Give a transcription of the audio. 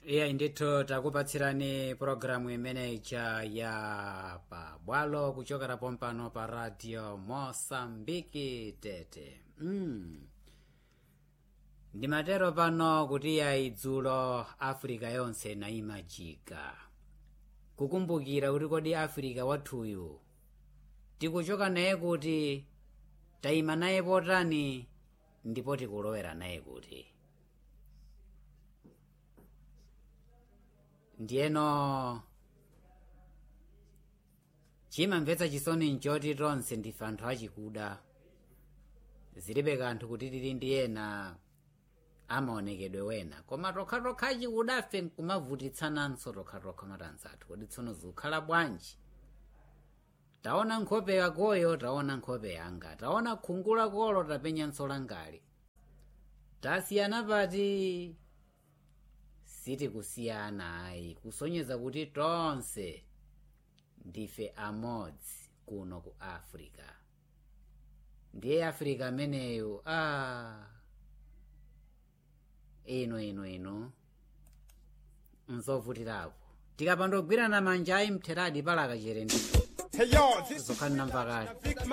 iya ndithu takupatsirani pulogalamu imeneja ya pabwalo kuchokera pompano pa radio mosambiki tete mm. ndimatero pano kuti yayi dzulo africa yonse nayimajika kukumbukira kuti kodi africa wathuyu tikuchoka naye kuti tayima naye potani ndipo tikulowera naye kuti ndiyeno chimamvetsa chisoni nchoti tonse ndife anthu achikuda zilibe kanthu kuti tili ndi ena amaonekedwe wena koma tokhatokha achikudafe nkumavutitsananso tokhatokha matanzathu kodi tsono zikukhala bwanji taona nkhope yakoyo taona nkhope yanga taona khungu lakolo tapenyanso langali tasiyana pati sitikusiyana ayi kusonyeza kuti tonse ndife amodzi kuno ku africa ndiye africa ameneyo a ah. ino ino ino nzovutirapo tikapandogwirana manja ayi mtheradi palaka chere ndito Hey yo, this zokhalina mpakali Big